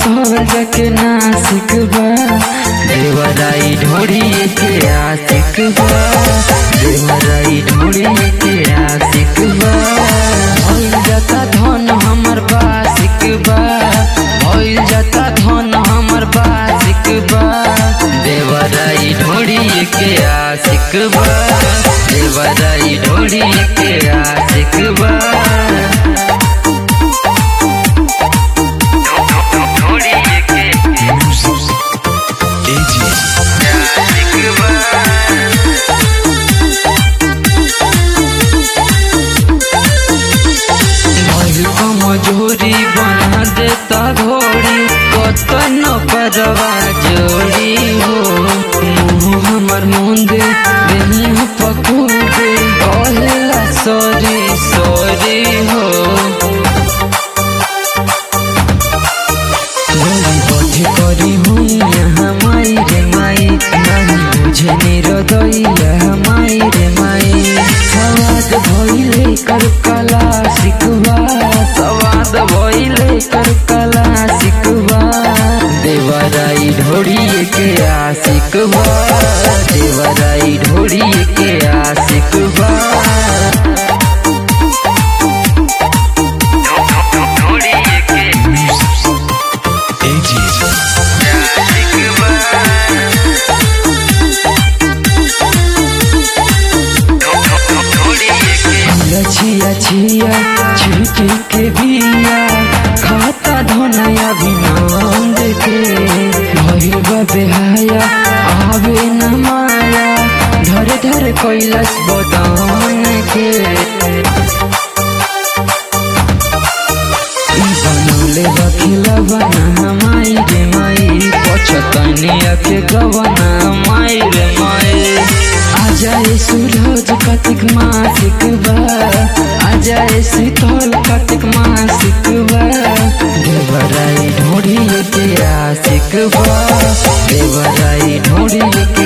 स्वर्ग के नासिक बा देवराई ढोड़ी के आशिक बा देवराई ढोड़ी के आशिक बा भइल जाता धन हमर बासिक बा भइल जाता धन हमर बासिक बा देवराई ढोड़ी के आशिक बा देवराई ढोड़ी के आशिक बा मजूरी बना देता घोड़ी कतन परवा जोड़ी हो मुँह हमर मुंदे देही पकूदे कहला सॉरी सॉरी हो गोली बधे करी हूँ यहाँ माई रे माई नहीं बुझे निरदैया माई रे माई सवाद भइले कर कला सिकवा सवाद भइले कर कला सिकवा देवराई ढोड़ी के आशिकवा देवराई ढोड़ी के आशिकवा छिया छिया छिटी के बिया खाता धनया विनंद के भइल बा बेहाया आवे न माया धर धर कैलाश बदन के बनौले बखिला बना माई रे माई पछतनिया के गवना माई रे माई आजाए सूरज कार्तिक मासिक बा आजाए शीतल कार्तिक मासिक बा देवराई ढोड़ी के आशिक बा देवराई ढोड़ी के